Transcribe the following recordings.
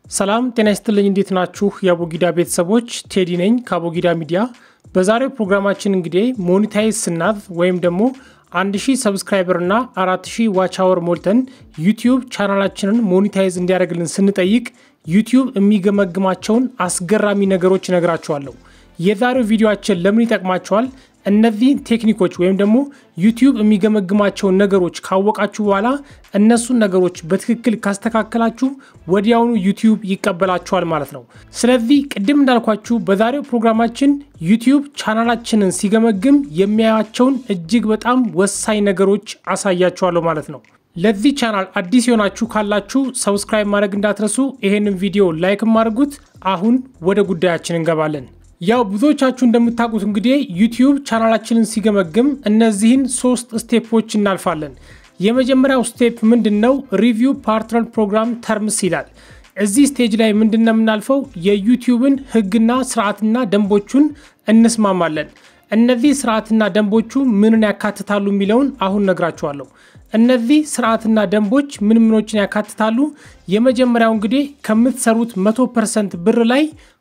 ሰላም ጤና ይስጥልኝ። እንዴት ናችሁ? የአቦጊዳ ቤተሰቦች ቴዲ ነኝ ከአቦጊዳ ሚዲያ። በዛሬው ፕሮግራማችን እንግዲህ ሞኒታይዝ ስናዝ ወይም ደግሞ 1000 ሰብስክራይበር እና 4000 ዋች አወር ሞልተን ዩቲዩብ ቻናላችንን ሞኒታይዝ እንዲያደርግልን ስንጠይቅ ዩቲዩብ የሚገመግማቸውን አስገራሚ ነገሮች እነግራችኋለሁ። የዛሬው ቪዲዮአችን ለምን ይጠቅማቸዋል? እነዚህ ቴክኒኮች ወይም ደግሞ ዩቲዩብ የሚገመግማቸውን ነገሮች ካወቃችሁ በኋላ እነሱን ነገሮች በትክክል ካስተካከላችሁ ወዲያውኑ ዩቲዩብ ይቀበላችኋል ማለት ነው። ስለዚህ ቅድም እንዳልኳችሁ በዛሬው ፕሮግራማችን ዩቲዩብ ቻናላችንን ሲገመግም የሚያያቸውን እጅግ በጣም ወሳኝ ነገሮች አሳያችኋለሁ ማለት ነው። ለዚህ ቻናል አዲስ የሆናችሁ ካላችሁ ሰብስክራይብ ማድረግ እንዳትረሱ፣ ይሄንን ቪዲዮ ላይክም አድርጉት። አሁን ወደ ጉዳያችን እንገባለን። ያው ብዙዎቻችሁ እንደምታውቁት እንግዲህ ዩቲዩብ ቻናላችንን ሲገመግም እነዚህን ሶስት ስቴፖች እናልፋለን። የመጀመሪያው ስቴፕ ምንድን ነው? ሪቪው ፓርትነር ፕሮግራም ተርምስ ይላል። እዚህ ስቴጅ ላይ ምንድን ነው የምናልፈው? የዩቲዩብን ሕግና ስርዓትና ደንቦቹን እንስማማለን። እነዚህ ስርዓትና ደንቦቹ ምንን ያካትታሉ የሚለውን አሁን ነግራችኋለሁ። እነዚህ ስርዓትና ደንቦች ምን ምኖችን ያካትታሉ? የመጀመሪያው እንግዲህ ከምትሰሩት 100 ፐርሰንት ብር ላይ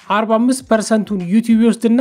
45 ፐርሰንቱን ዩቲዩብ ይወስድና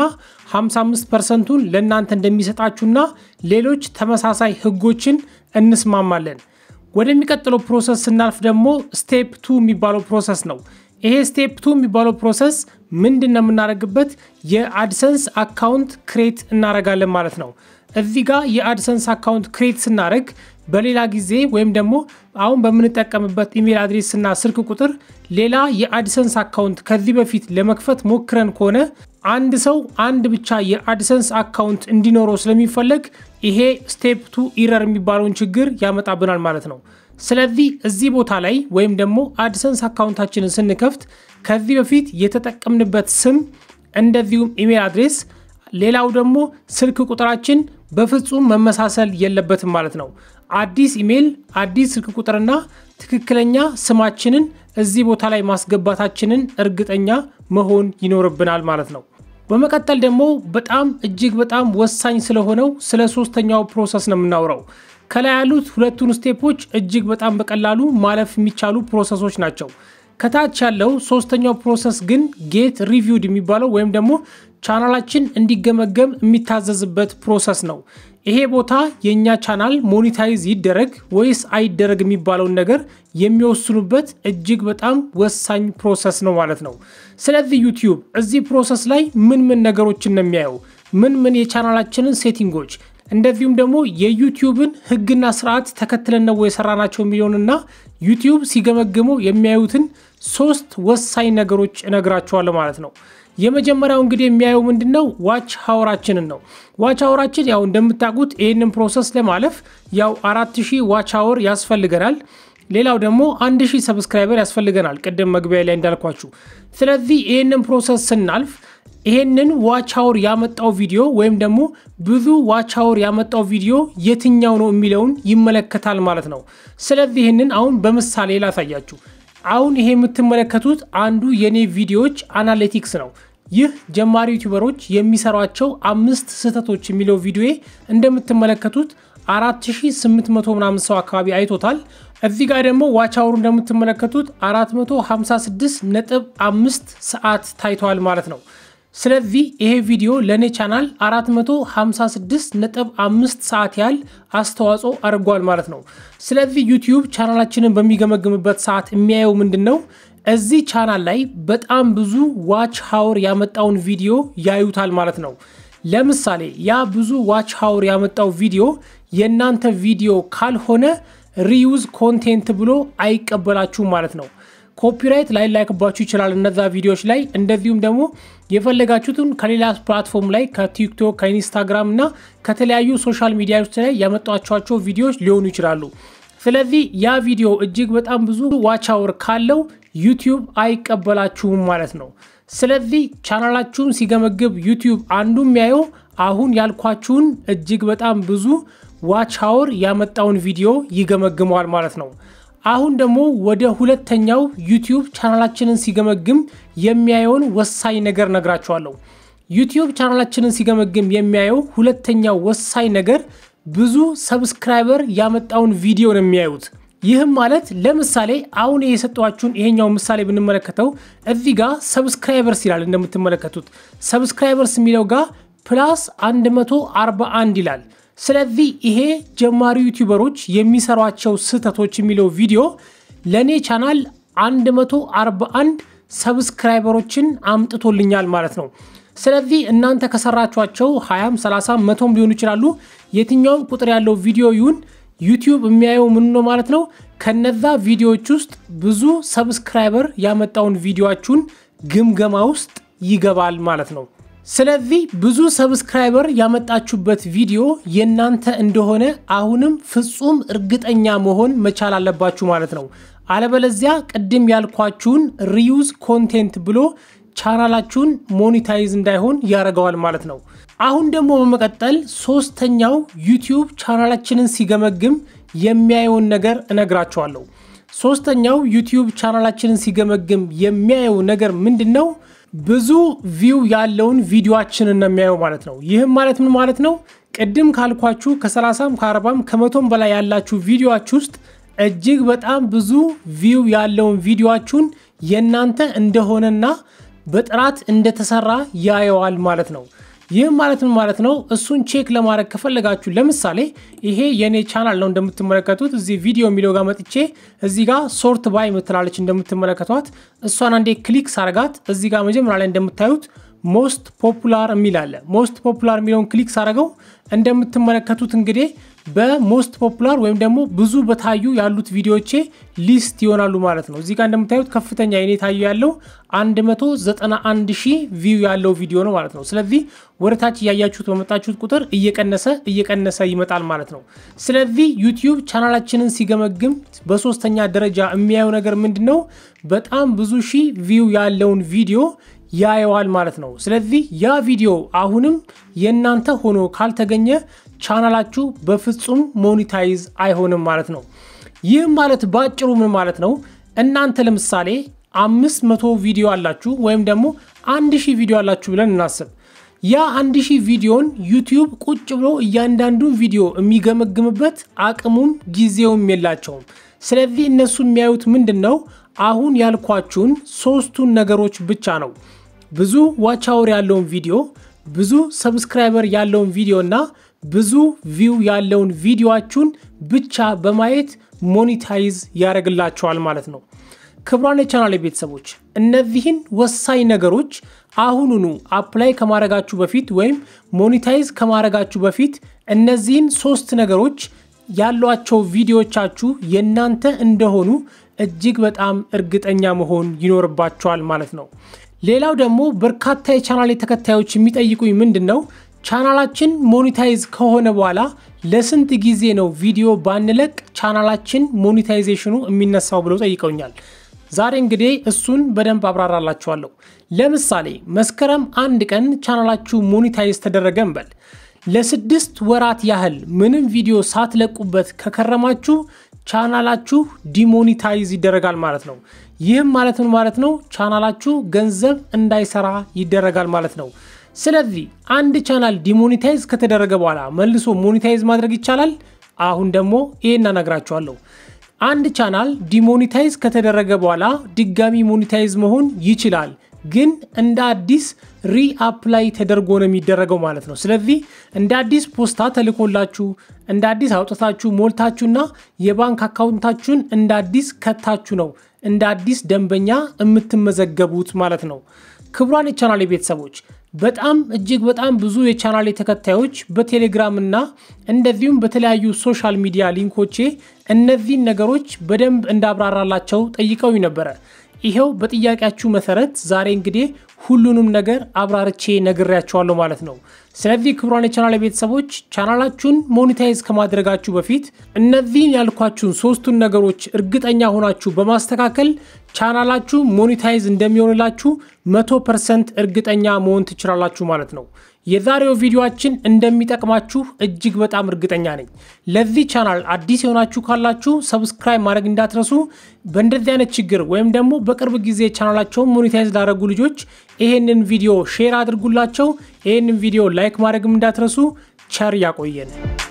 55 ፐርሰንቱን ለእናንተ እንደሚሰጣችሁና ሌሎች ተመሳሳይ ህጎችን እንስማማለን። ወደሚቀጥለው ፕሮሰስ ስናልፍ ደግሞ ስቴፕ ቱ የሚባለው ፕሮሰስ ነው። ይሄ ስቴፕ ቱ የሚባለው ፕሮሰስ ምንድን ነው የምናደርግበት? የአድሰንስ አካውንት ክሬት እናደርጋለን ማለት ነው። እዚህ ጋር የአድሰንስ አካውንት ክሬት ስናደርግ በሌላ ጊዜ ወይም ደግሞ አሁን በምንጠቀምበት ኢሜል አድሬስ እና ስልክ ቁጥር ሌላ የአድሰንስ አካውንት ከዚህ በፊት ለመክፈት ሞክረን ከሆነ አንድ ሰው አንድ ብቻ የአድሰንስ አካውንት እንዲኖረው ስለሚፈለግ ይሄ ስቴፕ ቱ ኢረር የሚባለውን ችግር ያመጣብናል ማለት ነው። ስለዚህ እዚህ ቦታ ላይ ወይም ደግሞ አድሰንስ አካውንታችንን ስንከፍት ከዚህ በፊት የተጠቀምንበት ስም እንደዚሁም ኢሜል አድሬስ ሌላው ደግሞ ስልክ ቁጥራችን በፍጹም መመሳሰል የለበትም ማለት ነው። አዲስ ኢሜል፣ አዲስ ስልክ ቁጥርና ትክክለኛ ስማችንን እዚህ ቦታ ላይ ማስገባታችንን እርግጠኛ መሆን ይኖርብናል ማለት ነው። በመቀጠል ደግሞ በጣም እጅግ በጣም ወሳኝ ስለሆነው ስለ ሶስተኛው ፕሮሰስ ነው የምናውረው። ከላይ ያሉት ሁለቱን ስቴፖች እጅግ በጣም በቀላሉ ማለፍ የሚቻሉ ፕሮሰሶች ናቸው። ከታች ያለው ሶስተኛው ፕሮሰስ ግን ጌት ሪቪውድ የሚባለው ወይም ደግሞ ቻናላችን እንዲገመገም የሚታዘዝበት ፕሮሰስ ነው። ይሄ ቦታ የእኛ ቻናል ሞኒታይዝ ይደረግ ወይስ አይደረግ የሚባለውን ነገር የሚወስኑበት እጅግ በጣም ወሳኝ ፕሮሰስ ነው ማለት ነው። ስለዚህ ዩቲዩብ እዚህ ፕሮሰስ ላይ ምን ምን ነገሮችን ነው የሚያየው? ምን ምን የቻናላችንን ሴቲንጎች እንደዚሁም ደግሞ የዩቲዩብን ሕግና ስርዓት ተከትለን ነው የሰራናቸው የሚለውንና ዩቲዩብ ሲገመግመው የሚያዩትን ሶስት ወሳኝ ነገሮች እነግራችኋለሁ ማለት ነው። የመጀመሪያው እንግዲህ የሚያየው ምንድን ነው? ዋች ሀወራችንን ነው። ዋች ሀወራችን ያው እንደምታውቁት ይህንን ፕሮሰስ ለማለፍ ያው አራት ሺህ ዋች ሀወር ያስፈልገናል። ሌላው ደግሞ አንድ ሺህ ሰብስክራይበር ያስፈልገናል፣ ቅድም መግቢያ ላይ እንዳልኳችሁ። ስለዚህ ይህንን ፕሮሰስ ስናልፍ ይሄንን ዋች ሀወር ያመጣው ቪዲዮ ወይም ደግሞ ብዙ ዋች ሀወር ያመጣው ቪዲዮ የትኛው ነው የሚለውን ይመለከታል ማለት ነው። ስለዚህ ይህንን አሁን በምሳሌ ላሳያችሁ። አሁን ይሄ የምትመለከቱት አንዱ የኔ ቪዲዮዎች አናሊቲክስ ነው። ይህ ጀማሪ ዩቲዩበሮች የሚሰሯቸው አምስት ስህተቶች የሚለው ቪዲዮ እንደምትመለከቱት 4800 ምናምን ሰው አካባቢ አይቶታል። እዚህ ጋር ደግሞ ዋች አወሩ እንደምትመለከቱት 456 ነጥብ 5 ሰዓት ታይተዋል ማለት ነው። ስለዚህ ይሄ ቪዲዮ ለእኔ ቻናል 456 ነጥብ 5 ሰዓት ያህል አስተዋጽኦ አድርጓል ማለት ነው። ስለዚህ ዩቲዩብ ቻናላችንን በሚገመግምበት ሰዓት የሚያየው ምንድን ነው? እዚህ ቻናል ላይ በጣም ብዙ ዋች ሀወር ያመጣውን ቪዲዮ ያዩታል ማለት ነው። ለምሳሌ ያ ብዙ ዋች ሀወር ያመጣው ቪዲዮ የእናንተ ቪዲዮ ካልሆነ ሪዩዝ ኮንቴንት ብሎ አይቀበላችሁም ማለት ነው። ኮፒራይት ላይ ላይክባችሁ ይችላል እነዛ ቪዲዮዎች ላይ እንደዚሁም ደግሞ የፈለጋችሁትን ከሌላ ፕላትፎርም ላይ ከቲክቶክ ከኢንስታግራም እና ከተለያዩ ሶሻል ሚዲያዎች ላይ ያመጧቸኋቸው ቪዲዮዎች ሊሆኑ ይችላሉ። ስለዚህ ያ ቪዲዮ እጅግ በጣም ብዙ ዋች አወር ካለው ዩቲዩብ አይቀበላችሁም ማለት ነው። ስለዚህ ቻናላችሁን ሲገመግብ ዩቲዩብ አንዱ የሚያየው አሁን ያልኳችሁን እጅግ በጣም ብዙ ዋች አወር ያመጣውን ቪዲዮ ይገመግመዋል ማለት ነው። አሁን ደግሞ ወደ ሁለተኛው ዩቲዩብ ቻናላችንን ሲገመግም የሚያየውን ወሳኝ ነገር ነግራችኋለሁ። ዩቲዩብ ቻናላችንን ሲገመግም የሚያየው ሁለተኛው ወሳኝ ነገር ብዙ ሰብስክራይበር ያመጣውን ቪዲዮ ነው የሚያዩት። ይህም ማለት ለምሳሌ አሁን የሰጧችሁን ይሄኛው ምሳሌ ብንመለከተው እዚህ ጋር ሰብስክራይበርስ ይላል እንደምትመለከቱት ሰብስክራይበርስ የሚለው ጋር ፕላስ 141 ይላል። ስለዚህ ይሄ ጀማሪ ዩቲዩበሮች የሚሰሯቸው ስህተቶች የሚለው ቪዲዮ ለእኔ ቻናል 141 ሰብስክራይበሮችን አምጥቶልኛል ማለት ነው። ስለዚህ እናንተ ከሰራችኋቸው 20፣ 30፣ መቶም ሊሆኑ ይችላሉ። የትኛውም ቁጥር ያለው ቪዲዮ ይሁን ዩቲዩብ የሚያየው ምን ነው ማለት ነው። ከነዛ ቪዲዮዎች ውስጥ ብዙ ሰብስክራይበር ያመጣውን ቪዲዮችሁን ግምገማ ውስጥ ይገባል ማለት ነው። ስለዚህ ብዙ ሰብስክራይበር ያመጣችሁበት ቪዲዮ የእናንተ እንደሆነ አሁንም ፍጹም እርግጠኛ መሆን መቻል አለባችሁ ማለት ነው። አለበለዚያ ቅድም ያልኳችሁን ሪዩዝ ኮንቴንት ብሎ ቻናላችሁን ሞኒታይዝ እንዳይሆን ያደርገዋል ማለት ነው። አሁን ደግሞ በመቀጠል ሶስተኛው ዩቲዩብ ቻናላችንን ሲገመግም የሚያየውን ነገር እነግራችኋለሁ። ሶስተኛው ዩቲዩብ ቻናላችንን ሲገመግም የሚያየው ነገር ምንድን ነው? ብዙ ቪው ያለውን ቪዲዮችንን ነው የሚያየው ማለት ነው። ይህም ማለት ምን ማለት ነው? ቅድም ካልኳችሁ ከ30ም ከ40ም ከመቶም በላይ ያላችሁ ቪዲዮችሁ ውስጥ እጅግ በጣም ብዙ ቪው ያለውን ቪዲዮችሁን የእናንተ እንደሆነና በጥራት እንደተሰራ ያየዋል ማለት ነው። ይህም ማለት ምን ማለት ነው? እሱን ቼክ ለማድረግ ከፈለጋችሁ ለምሳሌ ይሄ የእኔ ቻናል ነው እንደምትመለከቱት። እዚህ ቪዲዮ የሚለው ጋር መጥቼ እዚህ ጋር ሶርት ባይ ምትላለች እንደምትመለከቷት። እሷን አንዴ ክሊክ ሳረጋት እዚህ ጋር መጀመሪያ ላይ እንደምታዩት ሞስት ፖፑላር የሚል አለ። ሞስት ፖፑላር የሚለውን ክሊክ ሳረገው እንደምትመለከቱት እንግዲህ በሞስት ፖፑላር ወይም ደግሞ ብዙ በታዩ ያሉት ቪዲዮቼ ሊስት ይሆናሉ ማለት ነው። እዚህ ጋር እንደምታዩት ከፍተኛ የኔ ታዩ ያለው 191 ሺህ ቪው ያለው ቪዲዮ ነው ማለት ነው። ስለዚህ ወደ ታች እያያችሁት በመጣችሁት ቁጥር እየቀነሰ እየቀነሰ ይመጣል ማለት ነው። ስለዚህ ዩቲዩብ ቻናላችንን ሲገመግም በሶስተኛ ደረጃ የሚያየው ነገር ምንድን ነው? በጣም ብዙ ሺህ ቪው ያለውን ቪዲዮ ያየዋል ማለት ነው። ስለዚህ ያ ቪዲዮ አሁንም የእናንተ ሆኖ ካልተገኘ ቻናላችሁ በፍጹም ሞኒታይዝ አይሆንም ማለት ነው። ይህም ማለት በአጭሩ ምን ማለት ነው? እናንተ ለምሳሌ አምስት መቶ ቪዲዮ አላችሁ ወይም ደግሞ አንድ ሺህ ቪዲዮ አላችሁ ብለን እናስብ። ያ አንድ ሺህ ቪዲዮን ዩቲዩብ ቁጭ ብሎ እያንዳንዱን ቪዲዮ የሚገመግምበት አቅሙም ጊዜውም የላቸውም። ስለዚህ እነሱ የሚያዩት ምንድን ነው? አሁን ያልኳችሁን ሶስቱን ነገሮች ብቻ ነው። ብዙ ዋች አወር ያለውን ቪዲዮ፣ ብዙ ሰብስክራይበር ያለውን ቪዲዮ እና ብዙ ቪው ያለውን ቪዲዮችሁን ብቻ በማየት ሞኒታይዝ ያደርግላቸዋል ማለት ነው። ክቡራን የቻናል ቤተሰቦች እነዚህን ወሳኝ ነገሮች አሁኑኑ አፕላይ ከማድረጋችሁ በፊት ወይም ሞኒታይዝ ከማድረጋችሁ በፊት እነዚህን ሶስት ነገሮች ያሏቸው ቪዲዮቻችሁ የእናንተ እንደሆኑ እጅግ በጣም እርግጠኛ መሆን ይኖርባቸዋል ማለት ነው። ሌላው ደግሞ በርካታ የቻናሌ ተከታዮች የሚጠይቁኝ ምንድን ነው ቻናላችን ሞኒታይዝ ከሆነ በኋላ ለስንት ጊዜ ነው ቪዲዮ ባንለቅ ቻናላችን ሞኒታይዜሽኑ የሚነሳው ብለው ጠይቀውኛል። ዛሬ እንግዲህ እሱን በደንብ አብራራላችኋለሁ። ለምሳሌ መስከረም አንድ ቀን ቻናላችሁ ሞኒታይዝ ተደረገ እንበል። ለስድስት ወራት ያህል ምንም ቪዲዮ ሳትለቁበት ከከረማችሁ ቻናላችሁ ዲሞኒታይዝ ይደረጋል ማለት ነው። ይህም ማለት ምን ማለት ነው? ቻናላችሁ ገንዘብ እንዳይሰራ ይደረጋል ማለት ነው። ስለዚህ አንድ ቻናል ዲሞኒታይዝ ከተደረገ በኋላ መልሶ ሞኒታይዝ ማድረግ ይቻላል? አሁን ደግሞ ይሄን እነግራችኋለሁ። አንድ ቻናል ዲሞኒታይዝ ከተደረገ በኋላ ድጋሚ ሞኒታይዝ መሆን ይችላል፣ ግን እንደ አዲስ ሪአፕላይ ተደርጎ ነው የሚደረገው ማለት ነው። ስለዚህ እንደ አዲስ ፖስታ ተልኮላችሁ እንደ አዲስ አውጥታችሁ ሞልታችሁና የባንክ አካውንታችሁን እንደ አዲስ ከታችሁ ነው እንደ አዲስ ደንበኛ የምትመዘገቡት ማለት ነው። ክቡራን የቻናሌ ቤተሰቦች በጣም እጅግ በጣም ብዙ የቻናሌ ተከታዮች በቴሌግራም እና እንደዚሁም በተለያዩ ሶሻል ሚዲያ ሊንኮቼ እነዚህን ነገሮች በደንብ እንዳብራራላቸው ጠይቀው ነበረ። ይሄው በጥያቄያችሁ መሰረት ዛሬ እንግዲህ ሁሉንም ነገር አብራርቼ ነግሬያቸዋለሁ ማለት ነው። ስለዚህ ክቡራን የቻናል ቤተሰቦች ቻናላችሁን ሞኒታይዝ ከማድረጋችሁ በፊት እነዚህን ያልኳችሁን ሶስቱን ነገሮች እርግጠኛ ሆናችሁ በማስተካከል ቻናላችሁ ሞኒታይዝ እንደሚሆንላችሁ መቶ ፐርሰንት እርግጠኛ መሆን ትችላላችሁ ማለት ነው። የዛሬው ቪዲዮአችን እንደሚጠቅማችሁ እጅግ በጣም እርግጠኛ ነኝ። ለዚህ ቻናል አዲስ የሆናችሁ ካላችሁ ሰብስክራይብ ማድረግ እንዳትረሱ። በእንደዚህ አይነት ችግር ወይም ደግሞ በቅርብ ጊዜ ቻናላቸውን ሞኔታይዝ ላደረጉ ልጆች ይሄንን ቪዲዮ ሼር አድርጉላቸው። ይሄንን ቪዲዮ ላይክ ማድረግም እንዳትረሱ። ቸር ያቆየን።